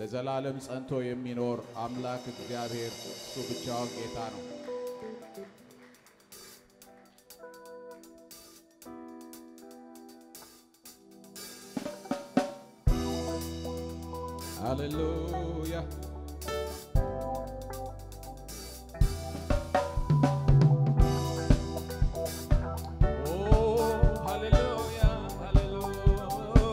ለዘላለም ጸንቶ የሚኖር አምላክ እግዚአብሔር እሱ ብቻውን ጌታ ነው። ሃሌሉያ ኦ ሃሌሉያ ሃሌሉያ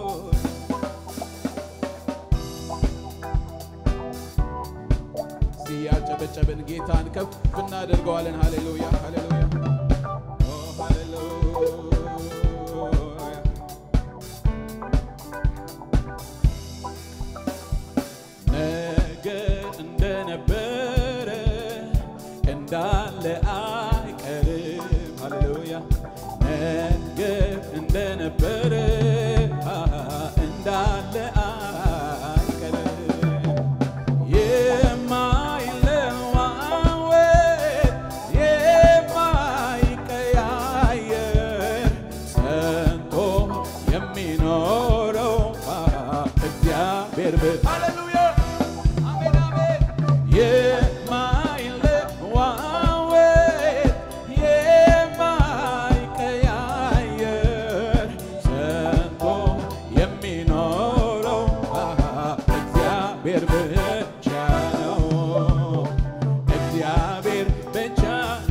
እስቲ ያጨበጨብን ጌታን ከፍ እናደርገዋለን። ሃሌሉያ ሃሌሉያ ኦ ሃሌሉያ ነገር እንደነበረ እንዳለ አይቀርም። ሃሌሉያ ነገር እንደነበረ እንዳለ አይቀርም። የማይለዋወጥ የማይቀያየር ጸንቶ የሚኖረው እግዚአብሔር ብ ሃሌሉያ አሜን አሜን የማይለዋወጥ የማይቀያየር ጸንቶ የሚኖረው እግዚአብሔር ብቻ ነው። እግዚአብሔር ብቻ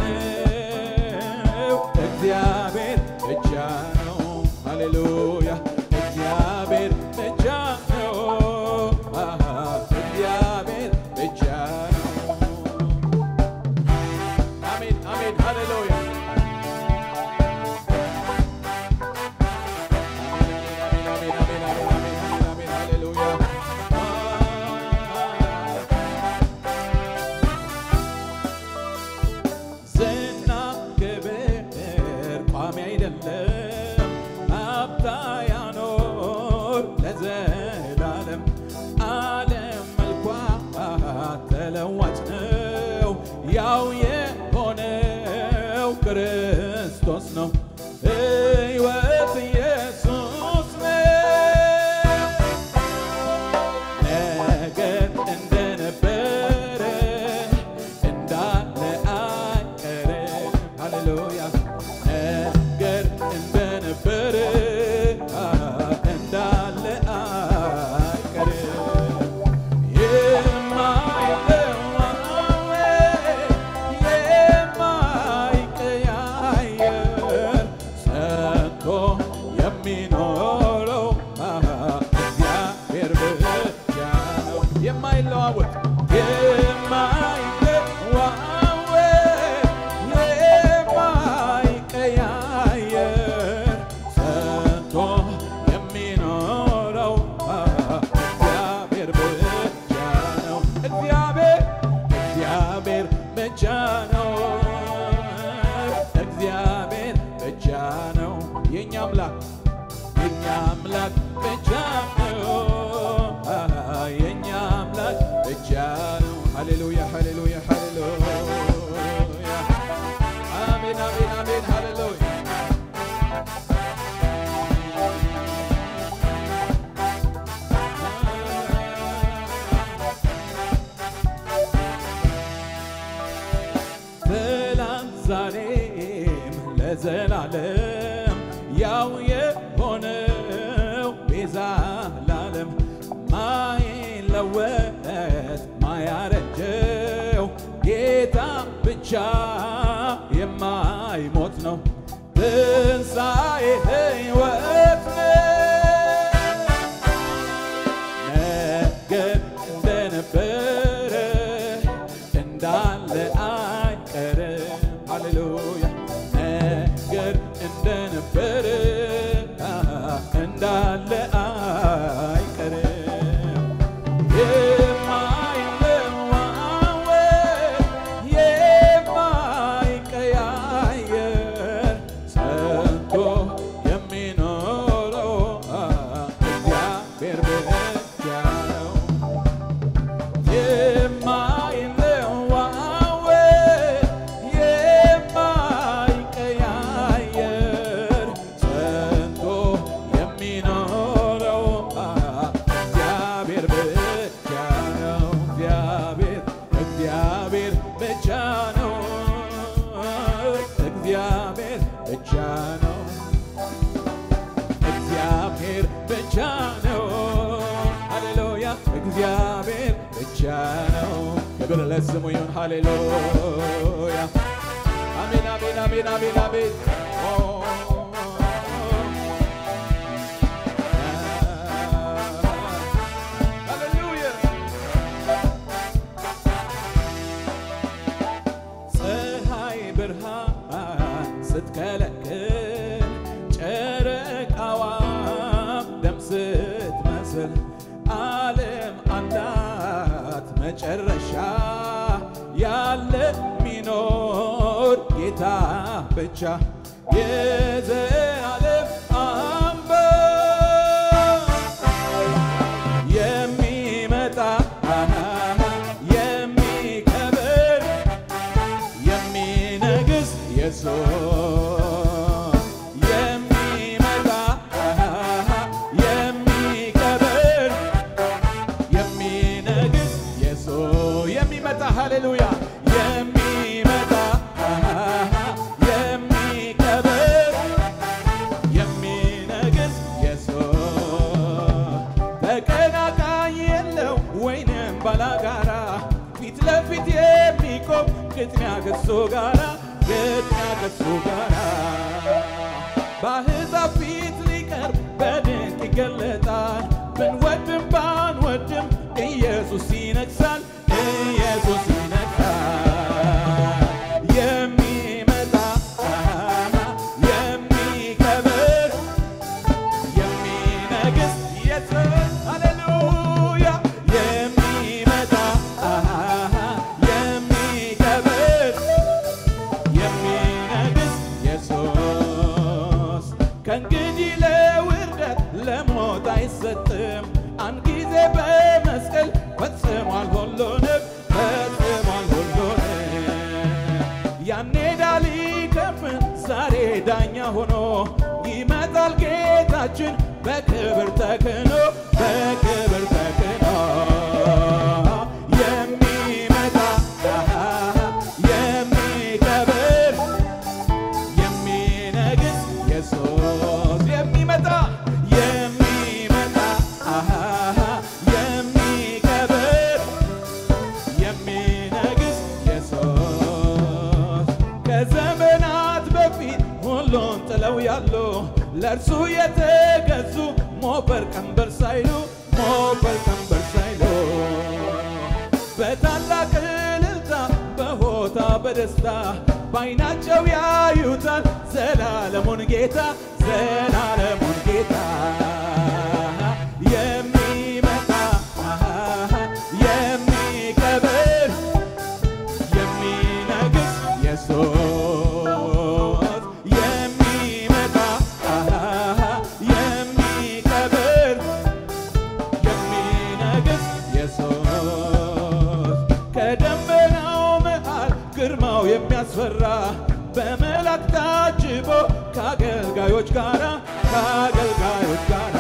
ነው። እግዚአብሔር ብቻ ነው። ሃሌሉያ እግዚአብሔር ብቻ ነው። እግዚአብሔር ብቻ ነው። አሜን አሜን ሃሌሉያ አሜን አሜን አሜን አሜን አሜን አሜን ሃሌሉያ ዝና ክብር ቋሚ አይደለም፣ ሀብታ ያኖር ለዘላለም። ዓለም መልኳ ተለዋጭ ነው፣ ያው የሆነው ክርስቶስ ነው። ሕይወት ኢየሱስ ነው። ነገር እንደነበረ እንዳለ አይቀርም። ሃሌሉያ ነገር እንደነበረ እንዳለ አይቀርም። የማይለዋወጥ የማይቀያየር ጸንቶ የሚኖረው እግዚአብሔር ብቻ ነው። የማይለዋወጥ የማይለዋወጥ የማይቀያየር ጸንቶ የሚኖረው እግዚአብሔር ብቻ ነው። እግዚአብሔር እግዚአብሔር ብቻ ነው። እግዚአብሔር ብቻ ነው። የኛ አምላክ የኛ አምላክ ብቻ ነው። የኛ አምላክ ብቻ ነው። ሃሌሉያ ሃሌሉያ ሃሌሉያ አሜን አሜን አሜን ሃሌሉያ ትላንት ዛሬም ለዘላለም ያው የሆነው ቤዛ ላለም ማይለወጥ ማያረጀው ጌታ ብቻ የማይሞት ነው። ትንሣኤ ሕይወት ነው። ነገር እንደነበረ እንዳለ አይቀርም። ሃሌሉያ ነገር እንደነበረ እንዳለ አይቀርም። የማይለዋወጥ የማይቀያየር ጸንቶ የሚኖረው እግዚአብሔር ብቻ ነው። የማይለዋወጥ የማይቀያየር ጸንቶ የሚኖረው እግዚአብሔር ብቻ ብቻ ነው እግዚአብሔር እግዚአብሔር ብቻ ነው እግዚአብሔር ብቻ ነው እግዚአብሔር ብቻ ነው ሃሌሉያ እግዚአብሔር ብቻ ነው ክብር ለስሙ ይሁን ሃሌሉያ አሜን አሜን አሜን አሜን አሜን ኦ ሃሌሉያ ፀሐይ ብርሃን ስትከለክል ጨረቃዋም ደም ስትመስል ዓለም አላት መጨረሻ ያለ ሚኖር ጌታ ብቻ የዘላለም አምባ የሚመጣ የሚከብር የሚነግስ ኢየሱስ የሚመጣ የሚከብር የሚነግስ ኢየሱስ የሚመጣ ሃሌሉያ የሚመጣ የሚከብር የሚነግስ ኢየሱስ ተቀናቃኝ የለው ወይንም ባላጋራ ፊት ለፊት የሚቆም ግጥሚያ ከሱ ጋራ ግጥሚያ ከሱ ጋራ በአሕዛብ ፊት ሊቀርብ በድንቅ ይገለጣል። ብንወድም ባንወድም ኢየሱስ ይነግሣል፣ ኢየሱስ ይነግሣል። የሚመጣ የሚከብር የሚነግስ ኢየሱስ ሃሌሉያ የሚመጣ የሚከብር የሚነግስ ኢየሱስ ከእንግዲህ ለውርደት ለሞት አይሰጥም። አንድ ጊዜ በመስቀል ፈጽሟል ሁሉንም ፈጽሟል ሁሉንም ያኔ ዳሊ ከፍን ዛሬ ዳኛ ሆኖ ይመጣል ጌታችን በክብር ተክኖ በክብር ተክኖ የሚመጣ የሚከብር የሚነግስ ኢየሱስ የሚመጣ የሚመጣ የሚከብር የሚነግስ ኢየሱስ ከዘመናት በፊት ሁሉን ጥለው ያሉ ለእርሱ የተገዙ ሞፈር ቀንበር ሳይሉ ሞፈር ቀንበር ሳይሉ በታላቅ እልልታ በሆታ በደስታ በዓይናቸው ያዩታል ዘላለሙን ጌታ ዘላለሙን ጌታ የሚመጣ የሚከብር የሚነግስ ኢየሱስ የሚመጣ የሚከብር የሚነግስ ኢየሱስ ከደመናው መሃል ግርማው የሚያስፈራ በመላክ ታጅቦ ከአገልጋዮች ጋራ ከአገልጋዮች ጋራ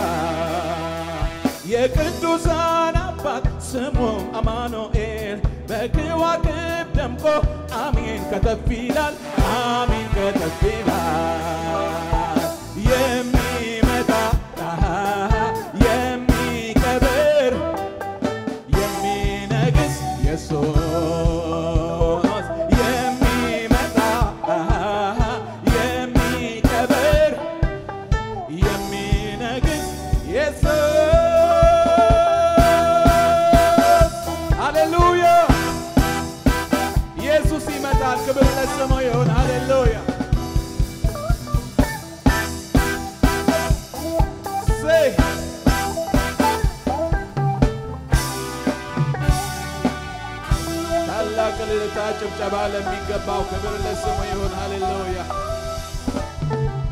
የቅዱሳን አባት ስሙም አማኑኤል በከዋክብት ደምቆ አሜን ከተፍ ይላል አሜን ከተፍ ይላል የሚመጣ የሚከብር የሚነግስ ኢየሱስ የሚመጣ የሚከብር የሚነግስ ኢየሱስ ሃሌሉያ ኢየሱስ ይመጣል። ክብር ለስሙ ይሁን። ሃሌሉያ ሴይ ታላቅ እልልታ ጭብጨባ ለሚገባው ክብር ለስሙ ይሁን። ሃሌሉያ